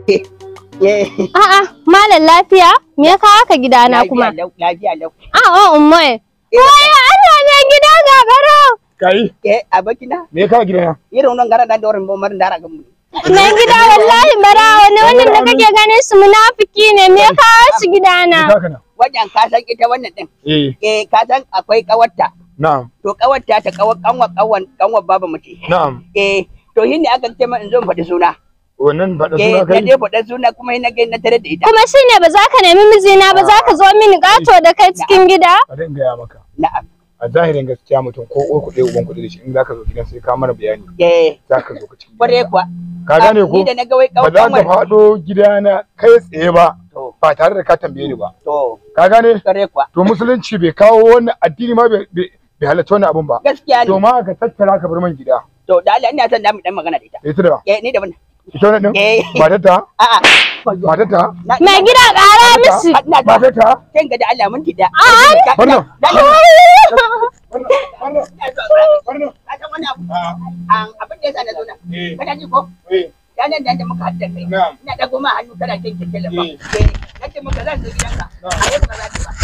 Eh. A'a, malam lafiya? Me ya kawo ka gidana kuma? Lafiya lau, lafiya lau. A'a, umma. Wai Allah ne gida ga garo. kai Eh, abokina, me ka gida irin wannan gara da dorin bomar dara gamu. Mai gida wallahi barawa ne wannan da kake ganin su munafiki ne me ya kawo shi me gidana? ka kana Wajen ka san ita wannan din. eh Eh, ka san akwai kawarta. na'am To kawarta ta kawar kanwa kanwan kanwa baba mace. na'am Eh, to shi ne aka ce min in zo in faɗi suna. wannan faɗa Eh, suna na kai je faɗa suna kuma na ga na tare da ita. Kuma shine ba za ka nemi mijina ba za ka zo mini gato da kai cikin gida? a dinga gaya maka Na'am. a zahirin gaskiya mutum ko uwar kuɗe uban kuɗi da shi in zaka zo gidan sai ka mana bayani Eh, zaka zo ka cikin kware gidan. kuwa. ka gane ko Ni da na ga wai ba za ka kanwan. faɗo gidana kai tsaye ba To, ba tare da ka tambaye ni ba to, ka gane kware kuwa. to musulunci bai kawo wannan addini ma bai bai- bai halatta wannan abun ba Gaskiya to ne. ma ka tattara ka bar man gida To, da Allah ina son da mu dan magana da ita. ita da Eh, ni da wannan. ita wannan din Eh. matarta A'a. matarta Na- Mai na- gida ƙara mishi. Ina da matarta kin ga da Allah mun tida. wannan Ka san wani abu? An abin da yasa na zo nan. eh Kana ji ko? eh Ranar da da muka haɗa kai. na'am Ina ɗago ma hannu kana kin kike lafa. Eh. Eh, nace maka zan zo gidanka. A yau ba za ki ba.